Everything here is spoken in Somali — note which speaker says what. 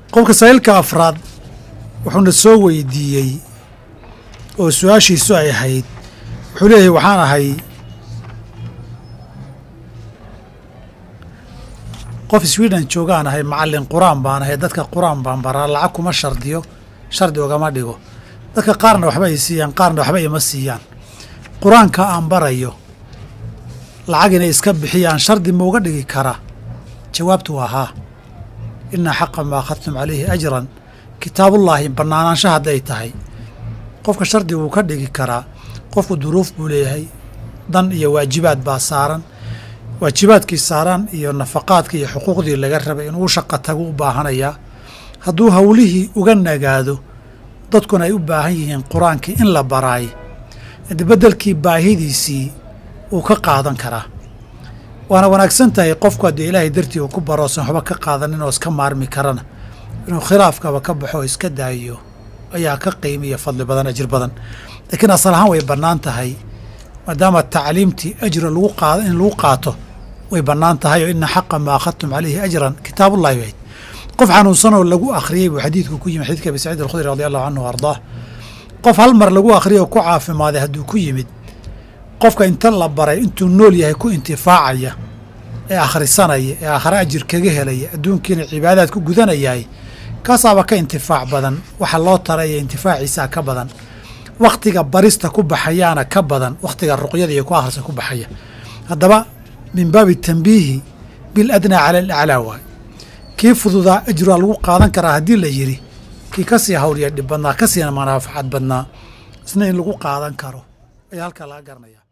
Speaker 1: qofka saa'ilka afraad wuxuuna soo weydiiyey oo su-aashiisu ay ahayd wuxuu leeyahay waxaan ahay qof sweden joogaan ahay macallin qur-aan baan ahay dadka qur-aan baan baraa lacag kuma shardiyo shardi ogama dhigo dadka qaarna waxba ay siiyaan qaarna waxba ima siiyaan qur-aanka aan barayo lacag inay iska bixiyaan shardi ma uga dhigi karaa jawaabtu waa haa inaa xaqa maa akhadtum calayhi ajran kitaabullaahi bannaanaansha hadday tahay qofka shardi wuu ka dhigi karaa qofku duruuf buu leeyahay dan iyo waajibaad baa saaran waajibaadkii saaran iyo nafaqaadkii iyo xuquuqdii laga rabay inuu shaqa tagu u baahanayaa hadduu howlihii uga nagaado dadkuna ay u baahan yihiin qur-aankii in la baraay beddelkii baahidiisii uu ka qaadan karaa waana wanaagsan tahay qofku haddii ilaahay dartii uu ku baroosan waxba ka qaadanin oo iska maarmi karana inuu khilaafkaba ka baxo oo iska daayiyo ayaa ka qiimiya fadli badan ajir badan laakiin asal ahaan way bannaan tahay maadaama tacliimtii ajra lagu qaado in lagu qaato way bannaan tahay oo ina xaqa maa akhadtum calayhi ajran kitaabullahi bayd qof xanuunsanoo lagu akhriyey buu xadiidku ku yimid xadidka abi saciid alkhudri radi allahu canhu ardaah qof hal mar lagu akhriyay oo ku caafimaaday hadduu ku yimid qofka inta la baray intuu nool yahay ku intifaacaya ee akhrisanaya ee aakhare ajir kaga helaya adduunkiina cibaadaad ku gudanayahay kaasaaba ka intifaac badan waxa loo taraya intifaaciisaa ka badan wakhtiga barista ku baxayaana ka badan wakhtiga ruqyada iyo ku akhrisa ku baxaya haddaba min baabi tambiihi bil adnaa cala alaclaa waay kii fududaa ajraa lagu qaadan karaa haddii la yidhi kii ka sii hawliya dhib badnaa ka siina manafacad badnaa isna in lagu qaadan karo ayaa halkaa laga garanaya